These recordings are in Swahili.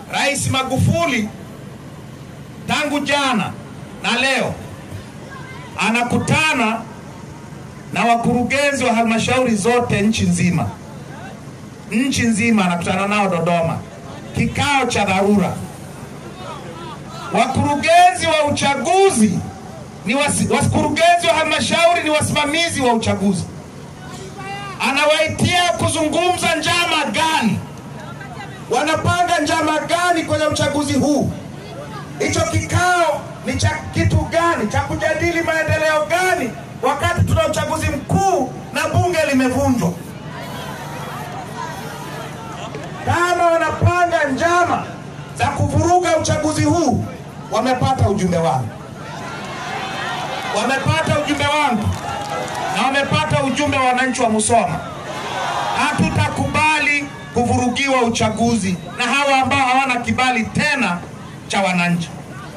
Rais Magufuli tangu jana na leo anakutana na wakurugenzi wa halmashauri zote nchi nzima, nchi nzima anakutana nao Dodoma, kikao cha dharura. Wakurugenzi wa uchaguzi ni wasi, wakurugenzi wa halmashauri ni wasimamizi wa uchaguzi, anawaitia kuzungumza njama gani, wanapanga njama gani kwenye uchaguzi huu. Hicho kikao ni cha kitu gani? Cha kujadili maendeleo gani wakati tuna uchaguzi mkuu na bunge limevunjwa? Kama wanapanga njama za kuvuruga uchaguzi huu, wamepata ujumbe wangu, wamepata ujumbe wangu na wamepata ujumbe wa wananchi wa Musoma. Hatutakubali kuvurugiwa uchaguzi na hawa ambao hawana kibali tena cha wananchi.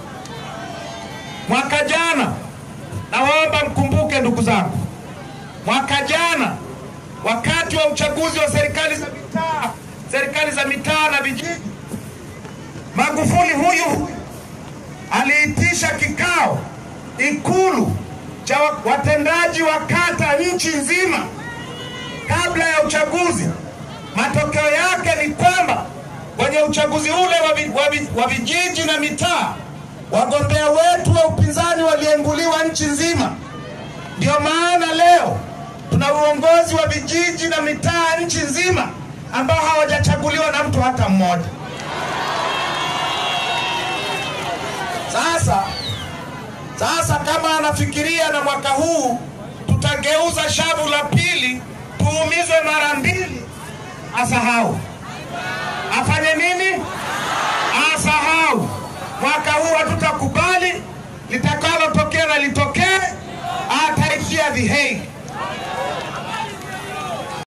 Mwaka jana, nawaomba mkumbuke ndugu zangu, mwaka jana wakati wa uchaguzi wa serikali za mitaa, serikali za mitaa na vijiji, Magufuli huyu huyu aliitisha kikao Ikulu cha watendaji wa kata nchi nzima kabla ya uchaguzi. Matokeo yake ni kwamba kwenye uchaguzi ule wa, vi, wa, vi, wa vijiji na mitaa wagombea wetu wa upinzani walienguliwa nchi nzima. Ndio maana leo tuna uongozi wa vijiji na mitaa nchi nzima ambao hawajachaguliwa na mtu hata mmoja. Sasa sasa, kama anafikiria na mwaka huu tutageuza shavu la pili tuumizwe mara mbili, asahau. Afanye nini? Asahau. Mwaka huu hatutakubali, litakalotokea na litokee, ataishia The Hague.